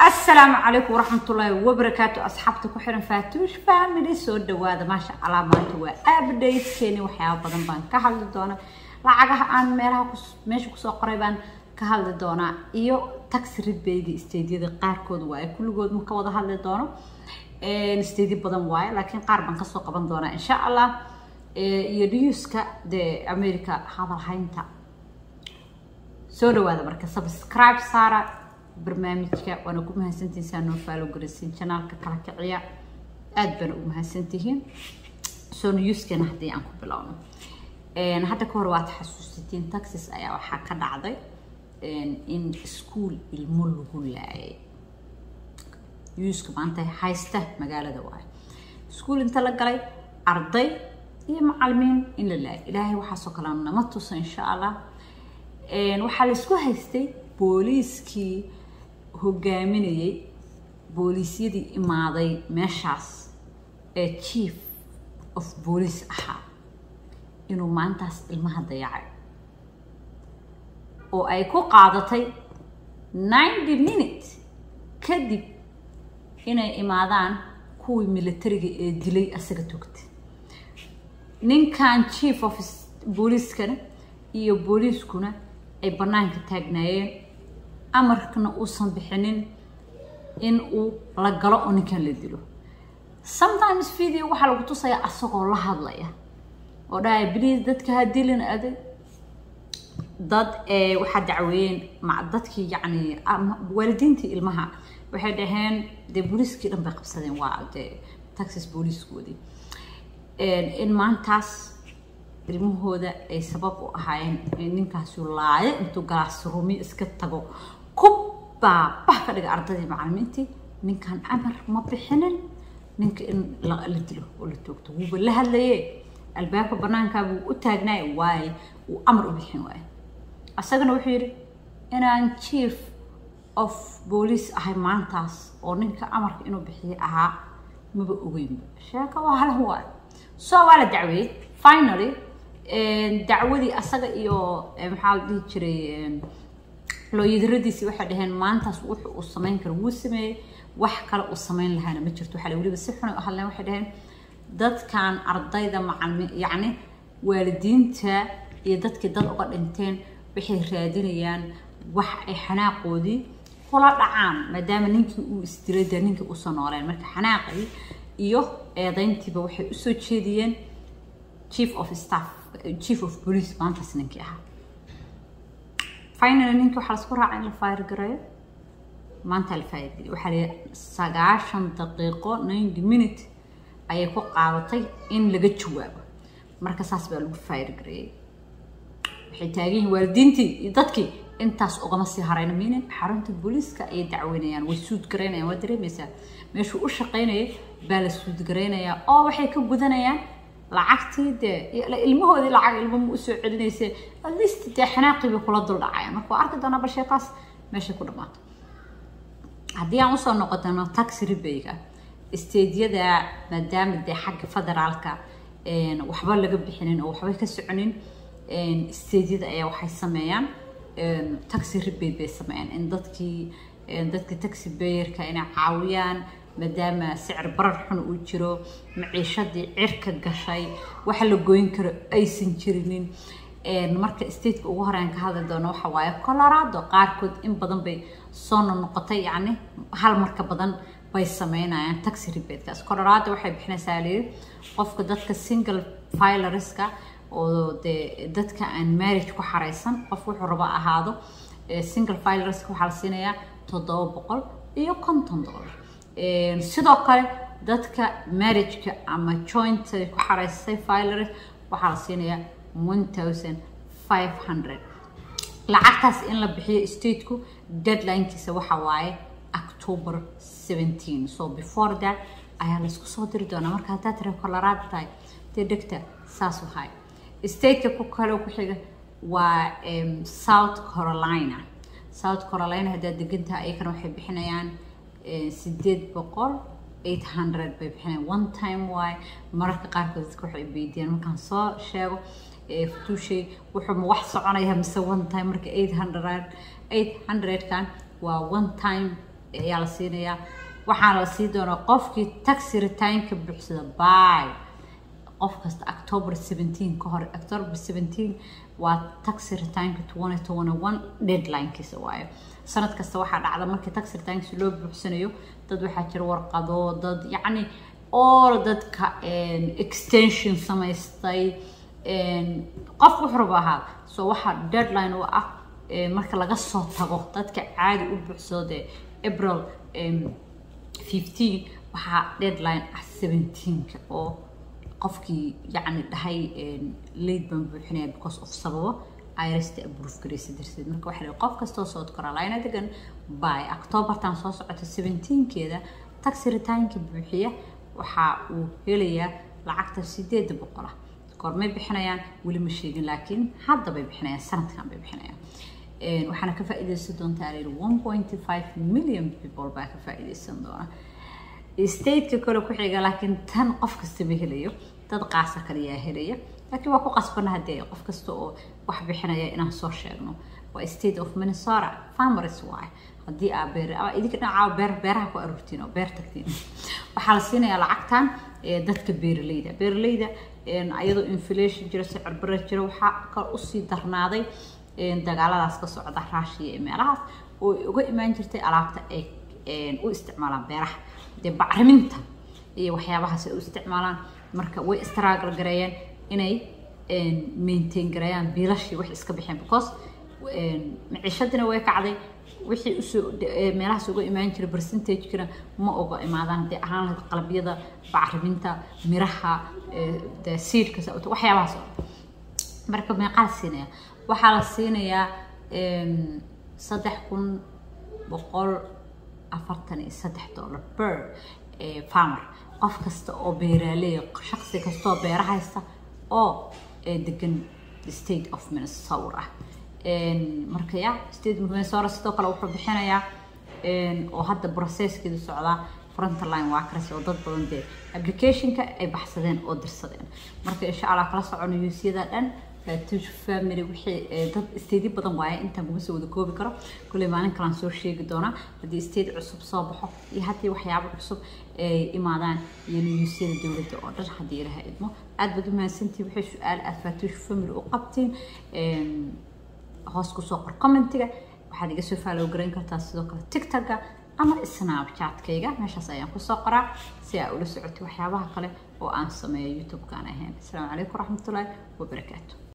السلام عليكم ورحمة الله وبركاته أصحابتي كحرن فاتوش فاميلي سو دواada maasha Allah maanta waa update keeni waxyaabo badan baan ka hadli doonaa lacagaha aan meelaha meesha kusoo qoray baan ka hadli doonaa iyo tax rebate stadiada qaarkood waaye kulligood ma ka wada hadli doono stadi badan waaye laakiin qaar baan kasoo qaban doonaa insha Allah iyo newska de America hadal haynta soo dhawaada marka subscribe saara barnaamijka waana ku mahadsantihiin saa noo faalo garaysiin janaalka kala kiciya aad baana u mahadsantihiin soo newskana haddii aan ku bilowno hadda ka hor waad xasuusatiin taxis ayaa waxaa ka dhacday in iskuul ilmo lagu laayay newska maanta haysta magaalada waayo iskuul inta la galay arday iyo macalimiin in la laayay ilaahay waxaasoo kale nama tuso insha allah waxaa la isku haystay booliiskii hogaaminayay booliisyadii imaaday meeshaas ee chief of boolice ahaa inuu maantaas ilmaha dayacay oo ay ku qaadatay ninety minute kadib inay imaadaan kuwii militariga ee dilay asaga togta ninkan chief of booliiskana iyo booliiskuna ay bannaanka taagnaayeen amarkana uusan bixinin in uu la galo oo ninkan la dilo sometimes video waxaa lagu tusayaa asagoo la hadlaya oo dhahaya please dadka ha dilin adag dad waxaa dacweeyeen dadkii yacni waalidiintii ilmaha waxay dhaheen dee booliiskii dhan bay qabsadeen waa dee taxis booliiskoodii in maantaas ilmahooda ay sabab u ahaayeen ninkaasu laayo intuu galaasruumi iska tago kubbaa bah ka dhiga ardaydii macalimiintii ninkan amar ma bixinin ninka in la dilo oo la toogto wuuba la hadlaye albaabka banaankaa buu u taagnaay waaye uu amar u bixin waaye asagana wuxuu yidhi inaan chief of boolice ahay maantaas oo ninka amarka inuu bixiye ahaa maba ogeynba sheeka waa halan waayo so waa la dacweeyey finally dacwadii asaga iyo maxaa la dhihi jiray looyadaradiisii waxay dhaheen maantaas wuxu uu samayn karo wuu sameeyey wax kale uu samayn lahaana ma jirto waxaa weliba si xunay u hadleen waxay dhaheen dadkan ardayda macalimi yacni waalidiinta iyo dadkii dad uga dhinteen waxay raadinayaan wax ay xanaaqoodii kula dhacaan maadaama ninkii uu isdilay dee ninkii usoo nooleen marka xanaaqii iyo eedayntiiba waxay usoo jeediyeen chief of staff chief of police maantaas ninkii ahaa finally ninkii waxaa lasku raacay in la fire gareeyo maanta la fire gareeyo waxaa la sagaashan daqiiqo ninety minute ayay ku qaadatay in laga jawaabo marka saas baa lagu fire gareeyey waxay taagan yihiin waalidiintii iyo dadkii intaas ugama sii harayna minin xarunta booliiska ayay dacweynayaan way suud garaynayaan waa dareemaysaa meeshuu u shaqaynayay baa la suud garaynayaa oo waxay ka gudanayaan lacagtii dee ilmahoodii lacag ilmo ma usoo celinayse atleast dee xanaaqii bay kula dul dhacayaan marka waa arki doonaa bal sheekaas meeshay ku dhammaato haddii aan usoo noqotano taxi rebeyga stediyada maadaama dee xagga federaalka waxba laga bixinin oo waxba ka soconin stediyada ayaa waxay sameeyaan taxi rebate bay sameeyaan in dadkii dadka taxi bayerka inay caawiyaan maadaama sicir barar xun uu jiro maciishadii cirka gashay waxa la goyn karo aysan jirinin marka stateka ugu horean ka hadli doono waxa waaye colorado qaarkood in badan bay soo noqotay yacni hal marka badan bay sameynayaan taxi rebatekaas colorado waxay bixinaysaa layiri qofka dadka single filerska oo dee dadka aan marriage ku xaraysan qof wuxuu rabo ahaado single filerska waxaa la siinayaa toddoba boqol iyo konton dollar sidoo kale dadka marriageka ama joint ku xaraysay filers waxaa la siinayaa one thousand five hundred lacagtaas in la bixiyo stateku deadlinekiisa waxa waaye october seventeen so before that ayaa laysku soo diri doonaa marka haddaad tira colorado tahay dee dhegta saas wahay stateka ku kale ku xiga waa south carolina south carolina haddaad degan tahay ayakana waxay bixinayaan sideed boqol eight hundred bay bixinayaan one time waay mararka qaarkood dadka waxay weydiiyaan markaan soo sheego futuushay wuxuu ma wax soconaya mise one time marka eight hundred eight hundredkan waa one time ayaa la siinayaa waxaana la sii doonaa qofkii taxi returnka buuxsada by qof kasta october 17 ka hor october 17 waa taxi returnka 2021 deadlinekiisa waayo sanad kasta waxaa dhacda markii taxi returnkiisa loo buuxsanayo dad waxaa jira warqado dad yacni all dadka extension samaystay qof wuxuu raba ahaa so waxaa deadline u ah marka laga soo tago dadka caadi u buuxsado dee april 15 waxaa deadline ah 17ka oo qofkii yacni dhahay late baan buuxinaya because of sababo irsta approve garaysa darteed marka waxaa leeyahay qof kastoo south carolina degan by octobertan soo socota 17keeda taxi returnka buuxiya waxa uu helayaa lacagta sideeda boqol ah goormay bixinayaan weli ma sheegin laakiin hadda bay bixinayaan sanadkan bay bixinayaan waxaana ka faa'iidaysan doontaa layidhi one point five million people baa ka faa'iidaysan doona stateka kale ku xiga laakiin tan qof kasta ma helayo dad qaasa kaliyaa helaya laakiin waa ku qasbana haddee qof kasta oo wax bixinaya inaan soo sheegno waa state of minnesota farmers waay haddii aa beer idinka dhinacaa beer beeraha ku aruurtiin oo beer tagtiin waxaa la siinayaa lacagtan dadka beeraleyda beeraleyda iyadoo inflation jira sicir bare jira waxaa kale usii darnaaday dagaaladaas ka socda raashiya ee meelahaas oo uga imaan jirtay alaabta ay u isticmaalaan beeraha dee bacriminta iyo waxyaabahaas ay u isticmaalaan marka way struggle gareeyeen inay maintain gareeyaan biilashii wax iska bixeen because maciishadina way kacday wixii usoo meelahaas uga imaan jiray percentagekana ma oga imaadaan haddii ahaan lahayd qalabyada bacriminta miraha siidka waxyaabahaas oo marka meeqaa la siinaya waxaa la siinayaa saddex kun boqol afartan iyo saddex dollar per farmer qof kasta oo beeraaley shaqsi kasta oo beera haysta oo degan state of minnesota ah marka ya state of minnesota sidoo kale wuxuu bixinayaa oo hadda processkeedu socdaa frontline workers oo dad badan dee applicationka ay baxsadeen oo dirsadeen marka insha allah kala socono yuusyada dhan fatush family wixii dad state badan waaye intaan kuma soo wada koobi karo kulley maalin kalaan soo sheegi doonaa haddii state cusub soo baxo iyo haddii waxyaabo cusub ay imaadaan iyo niyuusyada dowladda oo dhan haddii ilaha idmo aad baad u mahadsantihin wixii su-aal aad fatush family u qabtiin hoos kusoo qor commentiga waxaad iga soo faalow garayn kartaa sidoo kale tiktoka ama snapchatkayga meeshaas ayaan kusoo qoraa si aa ula socotay waxyaabaha kale oo aan sameeyo youtube-kaan ahayn asalaamu calaykum waraxmatullaahi wabarakaatu